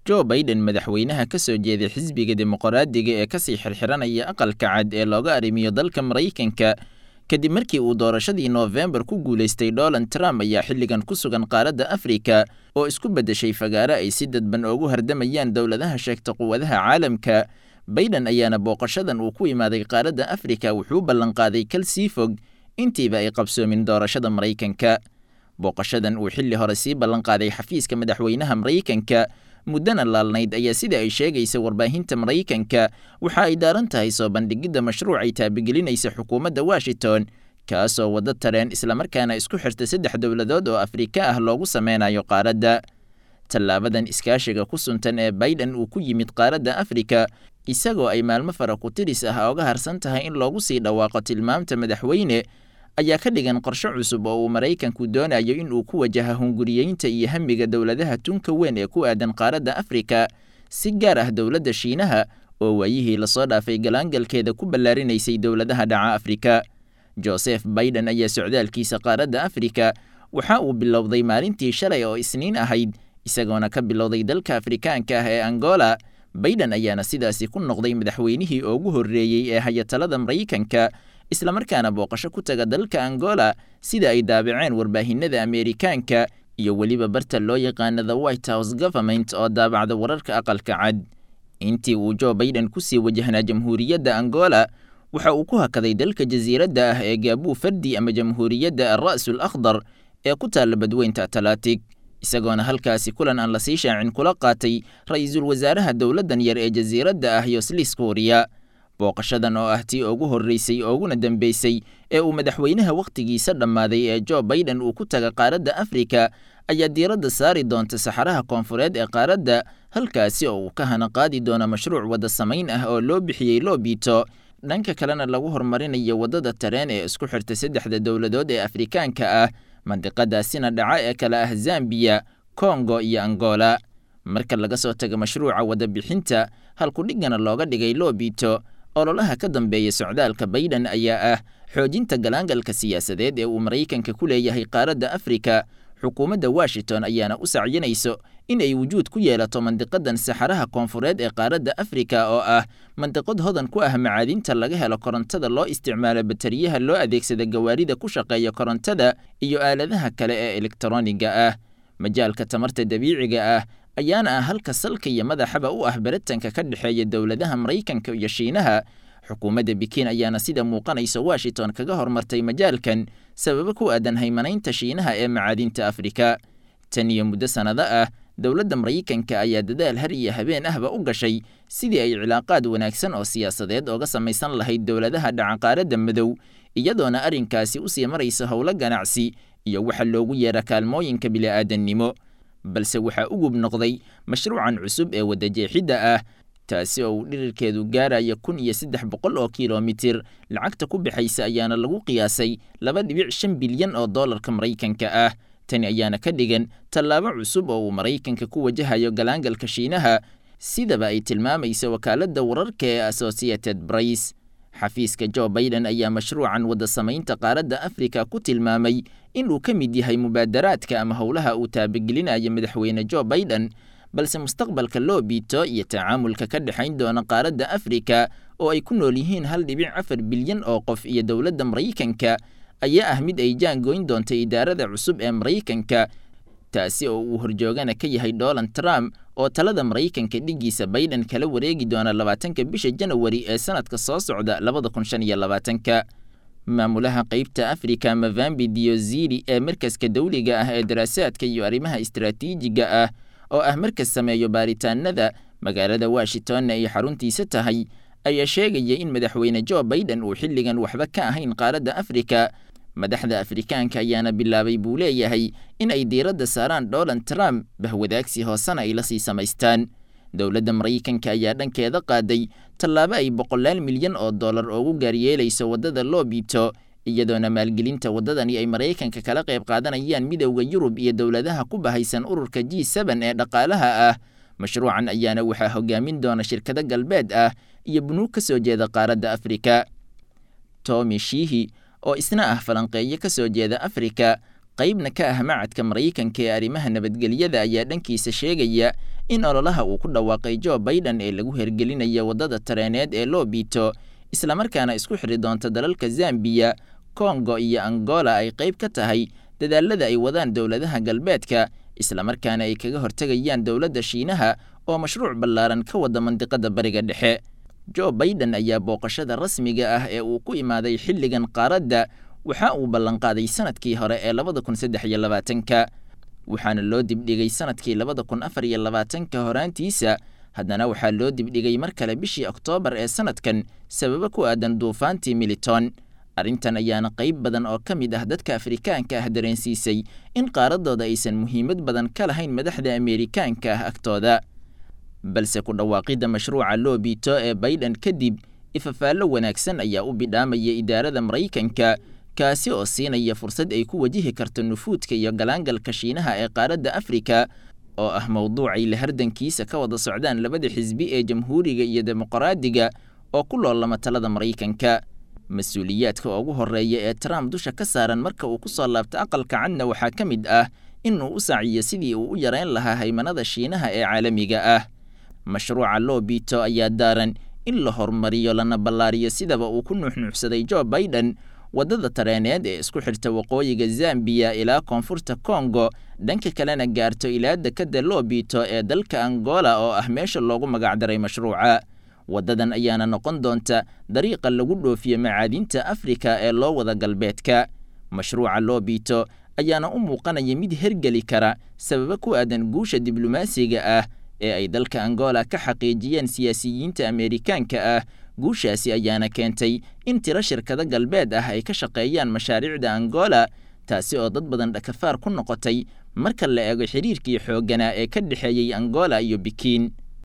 joe baiden madaxweynaha ka soo jeeday xisbiga dimuqraadiga ee kasii xirxiranaya aqalka cad ee looga arrimiyo dalka maraykanka kadib markii uu doorashadii noofembar ku guulaystay donald trump ayaa xilligan ku sugan qaaradda afrika oo isku beddeshay fagaare ay si dadban ugu hardamayaan dowladaha sheegta quwadaha caalamka baiden ayaana booqashadan uu ku imaaday qaaradda afrika wuxuu ballanqaaday kal sii fog intiiba ay qabsoomin doorashada maraykanka booqashadan uu xilli hore sii ballanqaaday xafiiska madaxweynaha maraykanka muddana laalnayd ayaa sida ay sheegaysa warbaahinta maraykanka waxa ay daaran tahay soo bandhigidda mashruuc ay taabigelinaysa xukuumadda washington kaasoo waddo tareen islamarkaana isku xirta saddex dowladood oo afrika ah loogu sameynayo qaaradda tallaabadan iskaashiga ku suntan ee baiden uu ku yimid qaaradda afrika isagoo ay maalmo fara ku tiris ah oga harsan tahay in loogu sii dhawaaqo tilmaamta madaxweyne ayaa ka dhigan qorshe cusub oo uu maraykanku doonayo in uu ku wajaha hunguriyeynta iyo hamiga dowladaha tunka weyn ee ku aadan qaaradda afrika si gaar ah dowladda shiinaha oo waayihii lasoo dhaafay galaangalkeeda ku ballaarinaysay dowladaha dhaca afrika joseph baiden ayaa socdaalkiisa qaaradda afrika waxa uu bilowday maalintii shalay oo isniin ahayd isagoona ka bilowday dalka afrikaanka ah ee angola baiden ayaana sidaasi ku noqday madaxweynihii ugu horreeyey ee hayatalada maraykanka islamarkaana booqasho ku taga dalka angola sida ay daabaceen warbaahinada ameerikaanka iyo weliba barta loo yaqaana the white house government oo daabacda wararka aqalka cad intii uu joe baiden kusii wajahnaa jamhuuriyadda angola waxa uu ku hakaday dalka jasiiradda ah ee gaabuu fardi ama jamhuuriyadda alra'sul akhdar ee ku taalla badweynta atlantic isagoona halkaasi kulan aan lasii shaacin kula qaatay ra-iisul wasaaraha dowladdan yar ee jasiiradda ah yoslis kuuriya booqashadan oo ah tii ugu horreysay ooguna dambeysay ee uu madaxweynaha wakhtigiisa dhammaaday ee joe baiden uu ku taga qaaradda afrika ayaa diiradda saari doonta saxaraha koonfureed ee qaaradda halkaasi oo uu ka hana qaadi doono mashruuc wadda samayn ah oo loo bixiyey loobito dhanka kalena lagu horumarinayo waddada tareen ee isku xirta saddexda dowladood ee afrikaanka ah mandiqadaasina dhaca ee kale ah zambiya kongo iyo angola marka laga soo tago mashruuca wadda bixinta halkudhigana looga dhigay loobito ololaha ka dambeeya socdaalka baiden ayaa ah xoojinta galaangalka siyaasadeed ee uu maraykanka ku leeyahay qaaradda afrika xukuumadda washington ayaana u sacyinayso in ay wujuud ku yeelato mandiqadan saxaraha koonfureed ee qaaradda afrika oo ah mandiqad hodan ku ah macaadinta laga helo korontada loo isticmaalo bateriyaha loo adeegsada gawaarida ku shaqeeya korontada iyo aaladaha kale ee elektroniga ah majaalka tamarta dabiiciga ah ayaana ah halka salka iyo madaxaba u ah baritanka ka dhexeeya dowladaha maraykanka iyo shiinaha xukuumadda bikin ayaana sida muuqanaysa washington kaga hormartay majaalkan sababo ku aadan haymanaynta shiinaha ee macaadinta afrika tan iyo muddo sannado ah dowladda maraykanka ayaa dadaal har iyo habeen ahba u gashay sidii ay cilaaqaad wanaagsan oo siyaasadeed ooga samaysan lahayd dowladaha dhacaqaaradda madow iyadoona arrinkaasi usii maraysa howlo ganacsi iyo waxa loogu yeera kaalmooyinka bili'aadannimo balse waxaa u gub noqday mashruucan cusub ee wadajeexidda ah taasi oo uu dhirirkeedu gaaraya kun iyo saddex boqol oo kilomitir lacagta ku bixaysa ayaana lagu qiyaasay laba dhibic shan bilyan oo dollarka maraykanka ah tani ayaana ka dhigan tallaabo cusub oo uu maraykanka ku wajahayo galaangalka shiinaha sidaba ay tilmaamaysa wakaaladda wararka ee associated brice xafiiska joe baiden ayaa mashruucan wadda samaynta qaaradda afrika ku tilmaamay in uu ka mid yahay mubaadaraadka ama howlaha uu taabagelinayo madaxweyne joe baiden balse mustaqbalka loo biito iyo tacaamulka ka dhexayn doona qaaradda afrika oo ay ku nool yihiin hal dhibic afar bilyan oo qof iyo dowladda maraykanka ayaa ah mid ay jaangoyn doonta idaarada cusub ee maraykanka taasi oo uu horjoogana ka yahay donald trump oo talada maraykanka dhigiisa baiden kala wareegi doona labaatanka bisha janawari ee sanadka soo socda labada kun shan iyo labaatanka maamulaha qeybta afrika mavambi diozili ee markaska dawliga ah ee daraasaadka iyo arrimaha istaraatiijiga ah oo ah markas sameeyo baaritaanada magaalada washingtonna ay xaruntiisa tahay ayaa sheegaya in madaxweyne joe baiden uu xilligan waxba ka ahayn qaaradda afrika madaxda afrikaanka ayaana bilaabay buu leeyahay in ay diiradda saaraan donald trump bahwadaagsi hoosena ay la sii samaystaan dowladda maraykanka ayaa dhankeeda qaaday tallaabo ay boqolaal milyan oo dollar ugu gaaryeelayso waddada loo biito iyadoona maalgelinta waddadani ay maraykanka kala qayb qaadanayaan midowda yurub iyo dowladaha ku bahaysan ururka g seben ee dhaqaalaha ah mashruucan ayaana waxaa hogaamin doona shirkado galbeed ah iyo bunuug ka soo jeeda qaaradda afrika tomi shihi oo isna ah falanqeeyo ka soo jeeda afrika qaybna ka ah macadka maraykanka ee arrimaha nabadgelyada ayaa dhankiisa sheegaya in ololaha uu ku dhawaaqay jo baiden ee lagu hergelinayo waddada tareeneed ee loo biito islamarkaana isku xidri doonta dalalka zambiya kongo iyo angola ay qayb ka tahay dadaalada ay wadaan dowladaha galbeedka islamarkaana ay kaga hortegayaan dowladda shiinaha oo mashruuc ballaaran ka wada mandiqada bariga dhexe jo baiden ayaa booqashada rasmiga ah ee uu ku imaaday xilligan qaaradda waxa uu ballanqaaday sanadkii hore ee labada kun saddex iyo labaatanka waxaana loo dibdhigay sanadkii labada kun afar iyo labaatanka horaantiisa haddana waxaa loo dibdhigay mar kale bishii oktoobar ee sanadkan sababo ku aadan duufaantii militon arrintan ayaana qayb badan oo ka mid ah dadka afrikaanka ah dareensiisay in qaaradooda aysan muhiimad badan ka lahayn madaxda ameerikaanka ah agtooda balse ku dhawaaqidda mashruuca loo biito ee baiden kadib ifafaallo wanaagsan ayaa u bidhaamaya idaarada maraykanka kaasi oo siinaya fursad ay ku wajihi karto nufuudka iyo galaangalka shiinaha ee qaaradda afrika oo ah mowduucay la hardankiisa ka wada socdaan labada xisbi ee jamhuuriga iyo dimuqraadiga oo ku loolama talada maraykanka mas-uuliyaadka ugu horreeya ee trump dusha ka saaran marka uu ku soo laabto aqalka cadna waxaa ka mid ah inuu u saaciyo sidii uu u yareyn lahaa haymanada shiinaha ee caalamiga ah mashruuca loo biito ayaa daaran in la horumariyo lana ballaariyo sidaba uu ku nuuxnuuxsaday jo baiden waddada tareeneed ee isku xirta waqooyiga zambiya ilaa koonfurta kongo dhanka kalena gaarto ilaa dekadda loo biito ee dalka angola oo ah meesha loogu magacdaray mashruuca waddadan ayaana noqon doonta dariiqa lagu dhoofiyo macaadinta afrika ee loo wada galbeedka mashruuca loo biito ayaana u muuqanaya mid hergeli kara sababo ku aadan guusha diblomaasiga ah ee ay dalka angola ka xaqiijiyeen siyaasiyiinta ameerikaanka ah guushaasi ayaana keentay in tiro shirkado galbeed ah ay ka shaqeeyaan mashaariicda angola taasi oo dad badan dhakafaar ku noqotay marka la eego xiriirkii xoogganaa ee ka dhexeeyey angola iyo bikiin